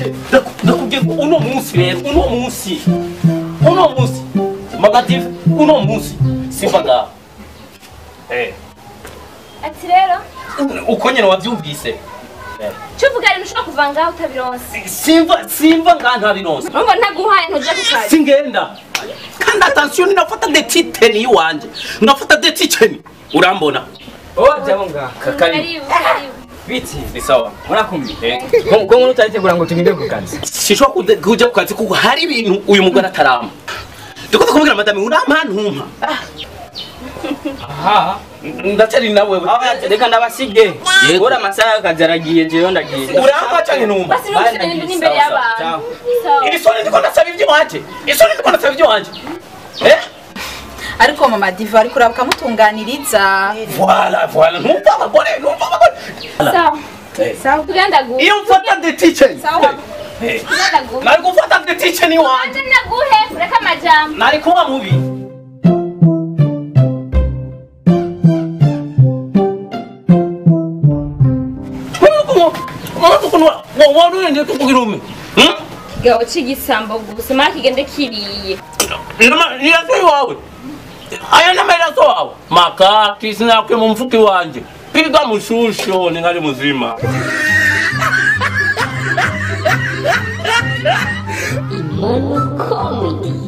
nakubwiye ko uno munsi rero uno munsi uno munsi magatifu uno munsi simba ngaha Eh, ati rero uko nyine wabyumvise Eh, cyo uvuga rero ushobora kuva ngaho utabironse simba simba ngaha ntabironse urumva ntaguhaye ntujya ku kazi singenda kandi atansiyo ninafata detiteni iwanjye ngafata detiteni urambona Oh, jabo ngaha. kakari karibu karibu Biti. ni sawa Murakumbi. Eh, Ko ko nkuru utaritegura ngo tugende ku kazi. sinshobora kude- kuja ku kazi kuko hari ibintu uyu mugore atarama ndikoze kumubwira madame urampa ntumpa Aha. ndacyari nawe Aho reka ndabasige. Yego. Ora amasaha y'akazi aragiye jewe ndagiye. urampa canke ntumpa basi n'ubusire n'imbere y'abantu Ciao. sawa iri soni ndiko ndasaba ivy'iwanje iri soni ndiko ndasaba ivy'iwanje eh ariko mama diva ariko urabuka mutunganiriza voilà voilà ntumva abagore ntumva abagore sawa Eh, sawa tugenda guhe iyo mfata detiteni sawa tugenda guhe nari gufata detiteni iwanje anje naguhe ureke amajambo nari kuba mubi warurende tukugira umi gaho cy'igisambo gusa mara kigende kiriye iraso iwawe aya n'amaraso wawe makati sinakwe mu mfuki wanje piga mushusho ni nkari muzima Mano Comedy.